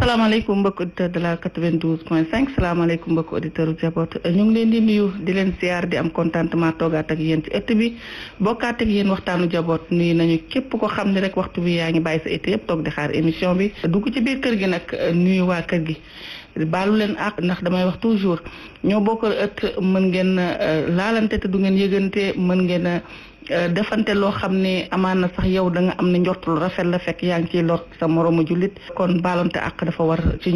salaamaaleykum mbokk auditeur de la 92 point 5 salaamaaleykum mbokk auditeur Jaboot ñu ngi leen di nuyu di leen ziar di am contentement toogaat ak yéen ci ëtt bi bokkaat ak yéen waxtaanu Jaboot nuyu nañu képp ko xam ne rek waxtu bi yaa ngi bàyyi sa été yëpp toog di xaar émission bi dugg ci biir kër gi nag nuyu waa kër gi baalu leen ak ndax damay wax toujours ñoo bokk ëtt mën ngeen laalante te du ngeen yëgante mën ngeen defante loo xam ne amaan na sax yow da nga am ne njort lu rafet la fekk yaa ngi ciy lor sa moroomu jullit kon baalonte ak dafa war ci